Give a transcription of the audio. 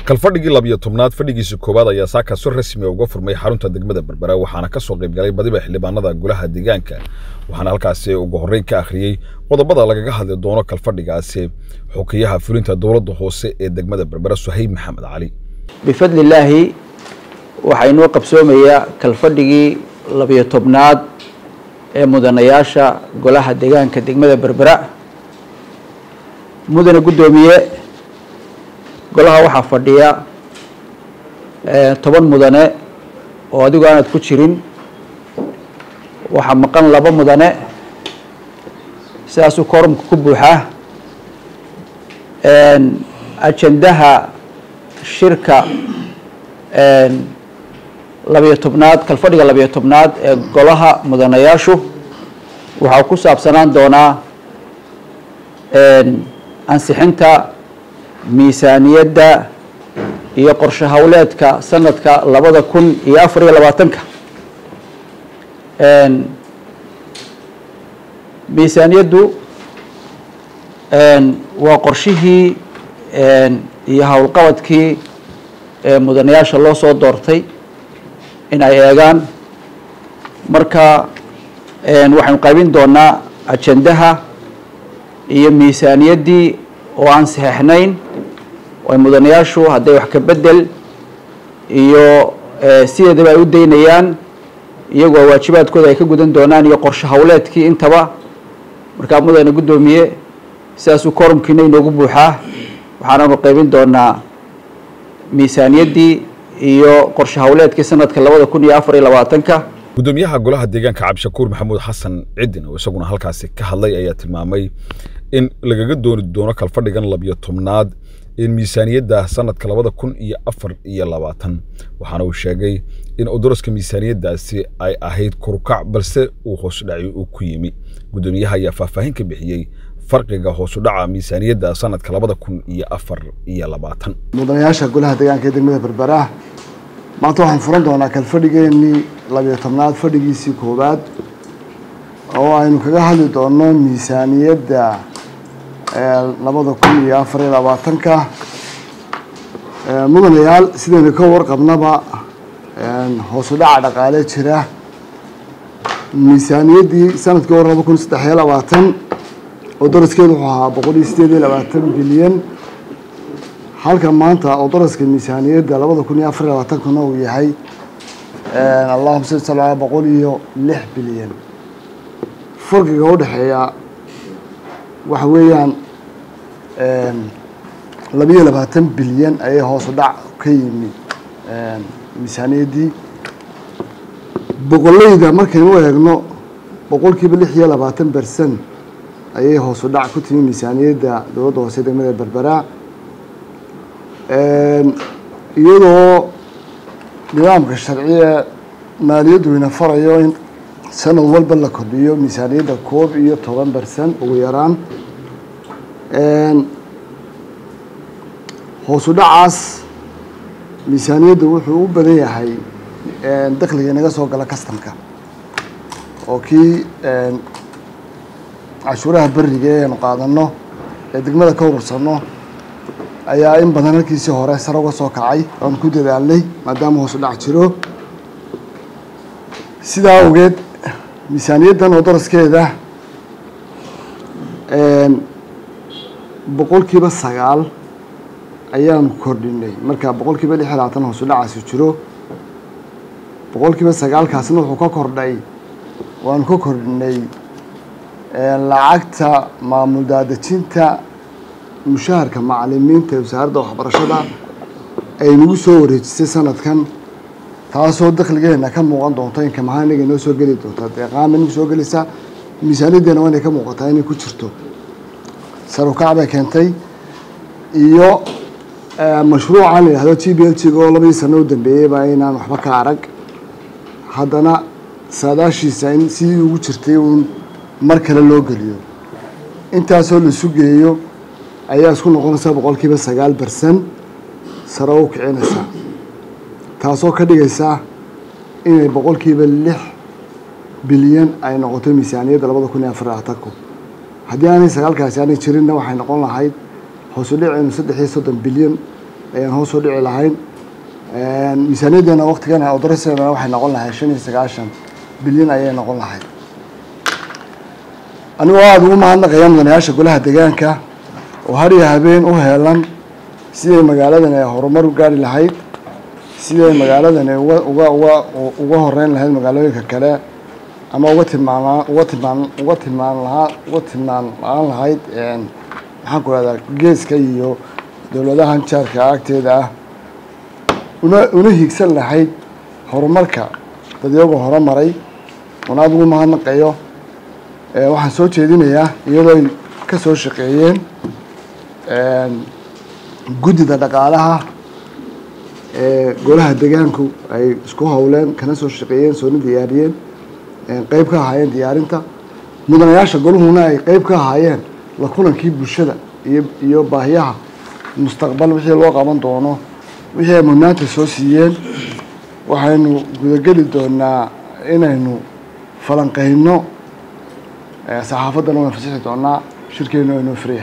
kalfadhigii labiyo tobnaad fadhigiisa koowaad ayaa saaka si rasmi uga furmay xarunta degmada berbera waxaana ka soo qaybgalay badiba xildhibaanada golaha deegaanka waxaana halkaasi ugu horreyn ka akhriyey qodobada lagaga hadli doono kalfadhigaasi xukiyaha fulinta dowladda hoose ee degmada berbera suhayb maxamed cali bifadli illaahi waxaa inoo qabsoomayaa kalfadhigii labiyo tobnaad ee mudanayaasha golaha deegaanka degmada berbera mudane guddoomiye golaha waxaa fadhiya toban mudane oo adigu aanad ku jirin waxaa maqan laba mudane sidaasuu koorumka ku buuxaa ajandaha shirka labiyo tobnaad kalfadhiga labiyo tobnaad ee golaha mudanayaashu waxaa ku saabsanaan doonaa ansixinta miisaaniyadda iyo qorshe howleedka sanadka labada kun iyo afar iyo labaatanka miisaaniyaddu waa qorshihii iyo howlqabadkii mudanayaasha loo soo doortay in ay eegaan marka waxaynu qaybin doonaa ajandaha iyo miisaaniyaddii oo aan saxeixnayn ay mudanayaashu hadday wax ka bedel iyo sideedaba ay u daynayaan iyagoo waajibaadkooda ay ka gudan doonaan iyo qorshe howleedkii intaba markaa mudane guddoomiye sidaasuu korumkiina inoogu buuxaa waxaananu qaybin doonaa miisaaniyaddii iyo qorshe howleedkii sanadka labada kun iyo afar iyo labaatanka guddoomiyaha golaha deegaanka cabdishakuur maxamuud xasan cidin oo isaguna halkaasi ka hadlay ayaa tilmaamay in lagaga dooni doono kalfadhigan labiyo tobnaad in miisaaniyadda sanadka labada kun iyo afar iyo labaatan waxaana uu sheegay in udaraska miisaaniyaddaasi ay ahayd korukac balse uu hoosudhaci uu ku yimi guddoomiyaha ayaa faahfaahin ka bixiyey farqiga hoosudhaca miisaaniyadda sanadka labada kun iyo afar iyo labaatan mudanayaasha golaha deegaanka ee degmada berbera maanta waxaan furan doonaa kalfadhigeenii labiyo tobnaad fadhigiisii koowaad oo aynu kaga hadli doono miisaaniyadda labada kun iyo afar iyo labaatanka mudanayaal sidaynu ka warqabnaba hoosu dhaca dhaqaale jira miisaaniyaddii sanadkii hore laba kun saddex iyo labaatan oo daraskeedu wuxuu ahaa boqol iyo sideed iyo labaatan bilyan halka maanta oo daraska miisaaniyadda labada kun iyo afar iyo labaatankuna uu yahay allahuma salli sala boqol iyo lix bilyan farqiga udhexeeya waxa weeyaan labiyo labaatan bilyan ayay hoosu dhac ka yimi miisaaniyaddii boqoleyda markaynu eegno boqolkiiba lix iyo labaatan bersan ayay hoosu dhac ku timi miisaaniyadda dowladda hoose degmada berbera iyadoo nidaamka sharciye maaliyaddu ina farayo in sanad walba la kordhiyo miisaaniyadda koob iyo toban bersan ugu yaraan hoosu dhacaas miisaaniyaddu wuxuu u badan yahay dakliga inaga soo gala kastamka oo kii cashuuraha beriga ee aynu qaadano ee degmada ka urursano ayaa in badan halkiisii hore sare uga soo kacay oan ku dadaalnay maadaama hoosu dhac jiro sidaa awgeed miisaaniyaddan oo daraskeeda boqolkiiba sagaal ayaanu kordhinay marka boqolkiiba lix iyo labaatan hoosu dhacaasi jiro boqolkiiba sagaalkaasna wuxuu ka kordhay waanu ka kordhinay lacagta maamul daadejinta mushaharka macalimiinta ee wasaaradda waxbarashada ay nagu soo wareejisay sanadkan taasoo dakligeena ka muuqan doonto inkam ahaan inaga inoo soo geli doonta deeqaama nagu soo gelaysaa miisaaniyaddeena waa inay ka muuqataa inay ku jirto sarukac bay keentay iyo mashruucan la yidhahdo g b l g oo labadii sano u dambeeyeyba inaan waxba ka arag haddana saadaashiisa in sidii ugu jirtay uun mar kale loo geliyo intaasoo la sugeeyo ayaa isku noqonaysa boqolkiiba sagaal bersan sare u kicinaysaa taasoo ka dhigaysa inay boqolkiiba lix bilyan ay noqoto miisaaniyadda labada kun iyo afar labaatanku haddii aanay sagaalkaasi aanay jirinna waxay noqon lahayd hoosu dhicaynu saddex iyo soddon bilyan ayaan hoos u dhici lahayn miisaaniyaddeena waktigana odoraseedana waxay noqon lahayd shan iyo sagaashan bilyan ayay noqon lahayd anigoo aada ugu mahadnaqaya mudanayaasha golaha deegaanka oo har iyo habeen u heelan siday magaaladan ay horumar u gaari lahayd siday magaaladan ay uga uga uga uga horeyn lahayd magaalooyinka kale ama uga tilmaam uga tilmaam uga tilmaam lahaa uga tilmaam la-aan lahayd maxaan ku rahdaa geeska iyo dowladahan jaarka agteeda ah una una hiigsan lahayd horumarka dadyagoo horumaray una aada ugu mahadnaqayo waxaan soo jeedinayaa iyadoo ay ka soo shaqeeyeen guddida dhaqaalaha ee golaha degaanku ay isku howleen kana soo shaqeeyeen soona diyaariyeen qeyb ka ahaayeen diyaarinta mudanayaasha goluhuna ay qeyb ka ahaayeen la kulankii bulshada iyo iyo baahiyaha mustaqbal wixii loo qaban doono wixii ay mudnaanta soo siiyeen waxaynu gudageli doonaa inaynu falanqeyno saxaafaddana waan fasixi doonaa shirkeenu aynu firiya